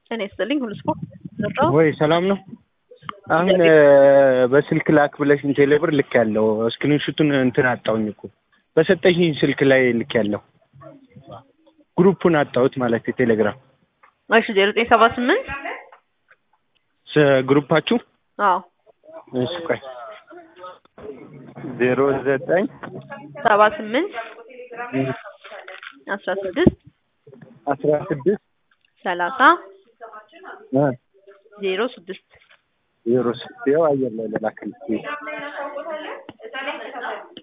ጤና ይስጥልኝ ሁሉ ስፖርት ዘራው ወይ ሰላም ነው። አሁን በስልክ ላክ ብለሽኝ ቴሌብር ልክ ያለው ስክሪንሹቱን እንትን አጣውኝ እኮ በሰጠሽኝ ስልክ ላይ ልክ ያለው ግሩፑን አጣሁት ማለት የቴሌግራም እሺ ዜሮ ዘጠኝ ሰባ ስምንት ግሩፓችሁ አዎ እሺ ቆይ ዜሮ ዘጠኝ ሰባ ስምንት አስራ ስድስት አስራ ስድስት ሰላሳ ዜሮ ስድስት ዜሮ ስድስት ያው አየር ላይ ለላክልኝ